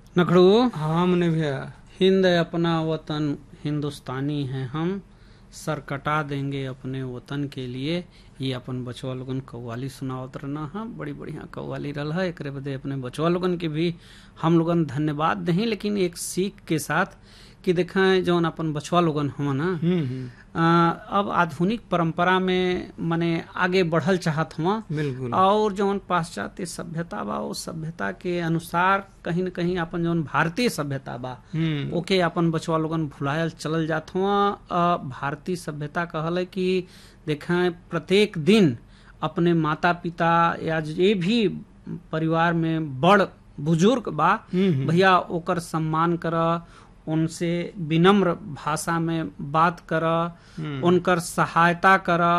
नखड़ू हाँ मने भैया हिंद अपना वतन हिंदुस्तानी है हम सर कटा देंगे अपने वतन के लिए ये अपन बचवा लोगन कव्वाली सुनावत रहना है बड़ी बढ़िया कव्वाली रहा है एकरे बदे अपने बचवा लोगन के भी हम लोगन धन्यवाद दही लेकिन एक सीख के साथ कि देखें जौन अपन बचवा लोगन हम ना हम्म हम्म, आ, अब आधुनिक परंपरा में मने आगे बढ़ल चाहत हुआ बिल्कुल और जौन पाश्चात्य सभ्यता बा उस सभ्यता के अनुसार कहीं न कहीं अपन जौन भारतीय सभ्यता बा हम्म ओके अपन बचवा लोगन भुलायल चलल जात हुआ अ, भारतीय सभ्यता कहल है कि देखें प्रत्येक दिन अपने माता पिता या जे भी परिवार में बड़ बुजुर्ग बा हम्म, हम्म। भैया ओकर सम्मान कर उनसे विनम्र भाषा में बात कर हम्म। उनकर सहायता कर